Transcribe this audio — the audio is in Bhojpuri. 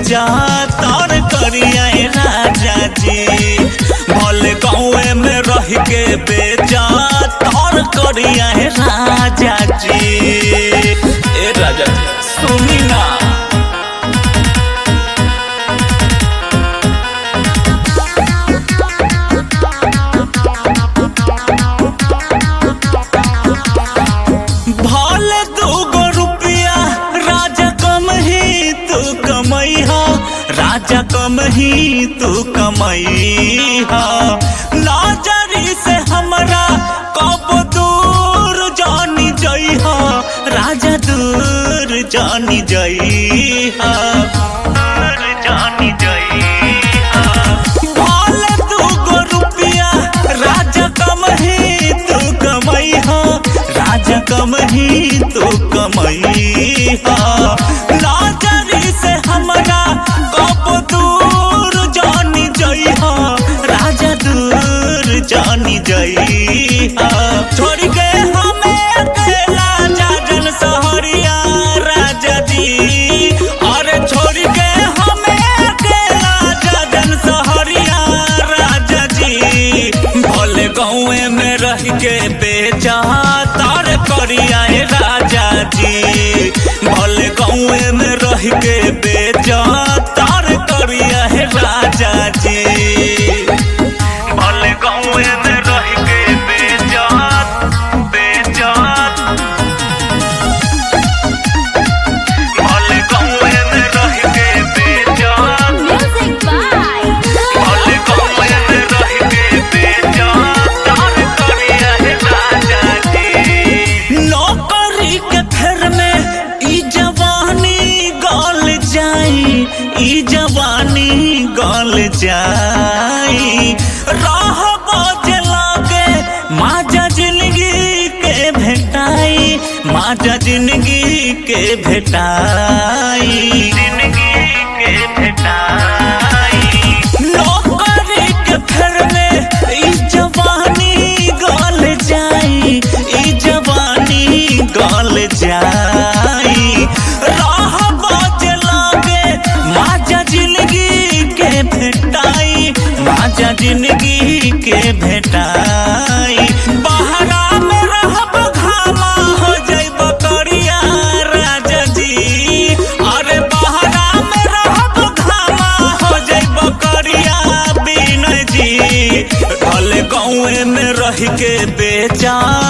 बेचा तर करिया राजा जी भले गाँवे में रह के बेचा तर करिया राजा जी ए राजा जी सुनी ना भले दूगो रुपया राजा कम ही तू कमई हा राजा कम ही तू कमई हा नजरी से हमरा कब दूर जानी जई हा राजा दूर जानी जई हा दूर जानी जई हा भले दूगो रुपया राजा कम ही तू कमई हा राजा कम ही तू कमई हा नजरी से हमरा कब दूर जानी जई हा राजा दूर जानी जई हा छोड़ के हमें अकेला जाजन सहरिया राजा जी अरे छोड़ के हमें अकेला जाजन सहरिया राजा जी भले गाँवे में रह के बेचा तार करिया ए राजा जी भले गाँवे में रह के बेचा तार करिया हे राजा जी भले गाँवे में रह के बेचा बेचा भले गाँवे में रह के बेचा Music by भले गाँवे में रह के बेचा तार करिया हे राजा जी नौकरी के फेर में ई जवानी गल जाई ई जवानी गल जाई राह बजे लागे माजा जिंदगी के भेटाई माजा जिंदगी के भेटाई जिंदगी के भेटाई नौकरी के फेर में ई जवानी गल जाई ई जवानी गल जाई राह बाज लागे माजा जिंदगी के भेटाई माजा जिंदगी के भेटाई बहरा में रहब घामा हो जाइब करिया राजा जी अरे बहरा में रहब घामा हो जाइब करिया बिन जी भले गाँवे में रह के बेचा